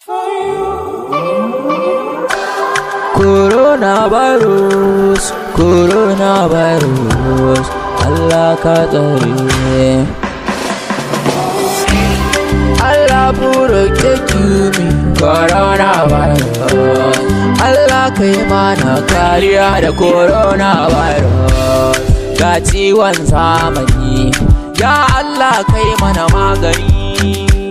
Coronavirus, coronavirus, Allah ka tsare. Allah protect me, coronavirus. Allah kai mana kariya da coronavirus. Ga ciwon zamani, ya Allah kai mana magani.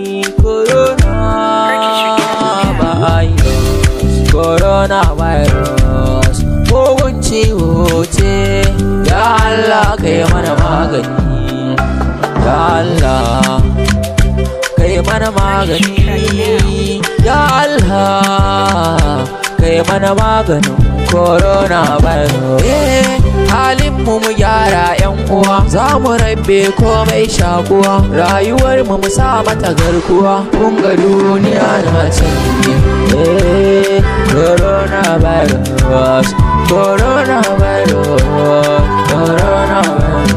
Coronavirus, coronavirus, mugun ciwo ce, ya Allah kai mana magani. Ya Allah. kai mana magani ya Allah kai mana maganin corona virus eh halin mu mu gyara yan uwa za mu rabe komai shakuwa rayuwar mu mu sa mata garkuwa kun ga duniya na canji eh corona virus corona virus corona virus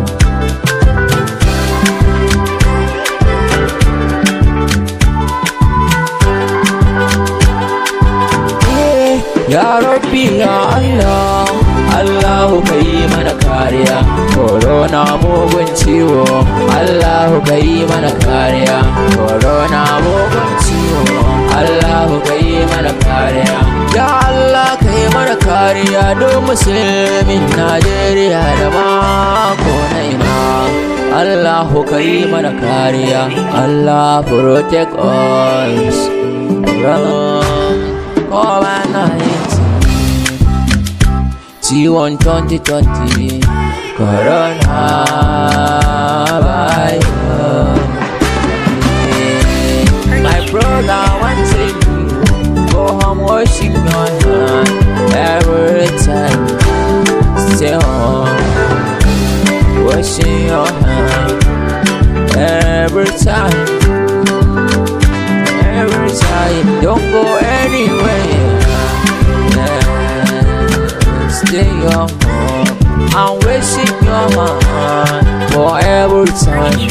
Ya Rabbi ya Allah Allahu ka yi mana kariya Corona mugun ciwo Allahu ka yi mana kariya Corona mugun ciwo Allahu ka yi mana kariya Ya Allah ka yi mana kariya don musulmin Najeriya da mako na ina Allahu ka yi mana kariya Allah protect us from COVID-19 ciwon 2020 corona virus my brother want say go home washing your hand every time stay home washing your hand every time every time don't go anywhere stay your home and wasting your mind for every time.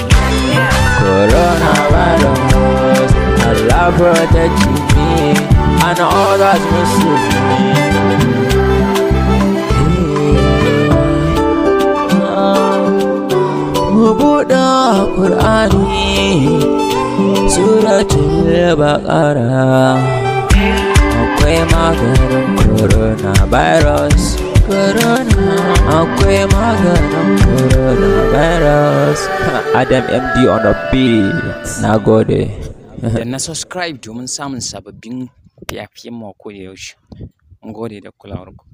Coronavirus, Allah protect me and others Muslim. Mu buɗe Ƙur'ani, Suratul Baqarah. akwai maganin coronavirus corona akwai maganin coronavirus adam md on the beat na gode da na subscribe domin samun sababbin fiyafiyen mako da yaushe. Mun gode da kulawarku.